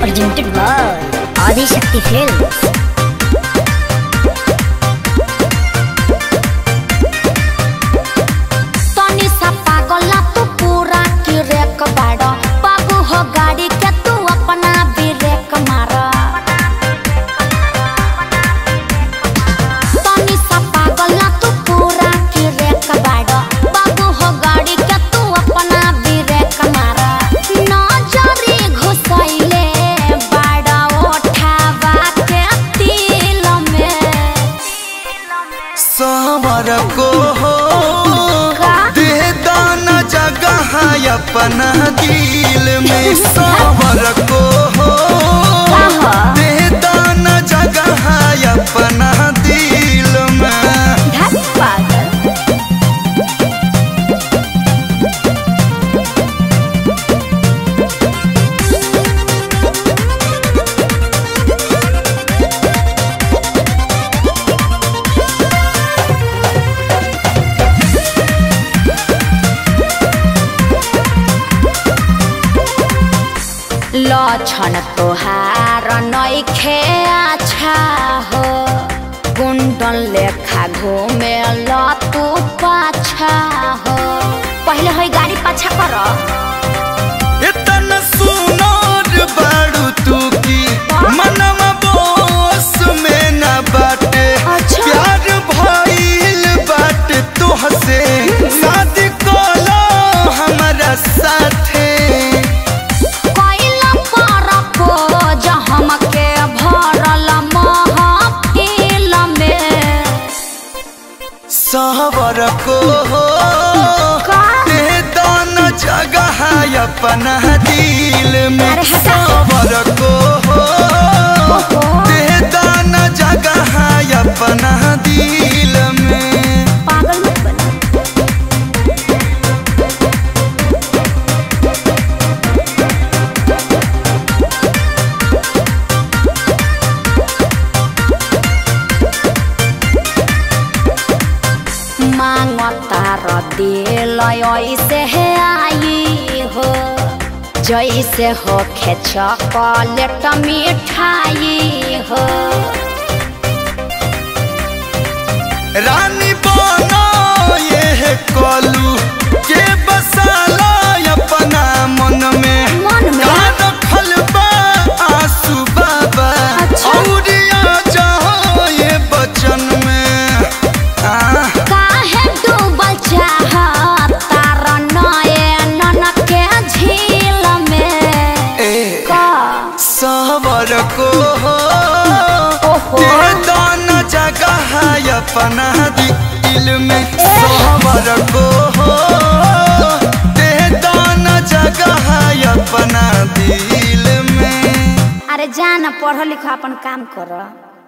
presented by Adi Shakti Films. तनी सा पागला तू पूरा की रेक बाड़ बाबू हो गाड़ी के तू अपना भी रेक मार तनी सा पागला तू पूरा की रेक बाड़ बाबू हो गाड़ी के तू अपना भी रेक मार नजरी घुसैले बाड़ ओठावा के तिल में सावर को हो का? दे दाना जगह अपना दिल में सावर को हो कहा? दे दाना जगह अपना दिल में धत पागल लक्षण तोहार नैखे अच्छा हो गुंडन लेखा घूमे तू पाछा हो पहले है गाड़ी पाछा कर इतना सुनर बाड़ू तू की मनवा बोस में न बाटे अच्छा। प्यार भइल बाटे तुहसे शादी कोलो हमारा साथे कैला पर पोज हमके भरल महफिल में सावर को हो का? दे दाना जगह अपना दिल में अरे हटा। सावर को हो ओहो। दे दाना जगह अपना दिल में पागल मत बना मांगता र दिल ऐसे है आई हो जैसे हो खे चॉकलेट मिठाई हो रानी बनो ये कलू के बसाला अपना मन में मन में? का रखल बा आंसू बाबा अच्छा। औरिया जाओ ये बचन में आ, काहे डूबल चाहता र नयन के झील में ए का सावर को हो ओहो। दे दाना जगह अपना दिल में सावर को हो दे दाना जगह अपना दिल में अरे जा न पढ़ लिख अपन काम कर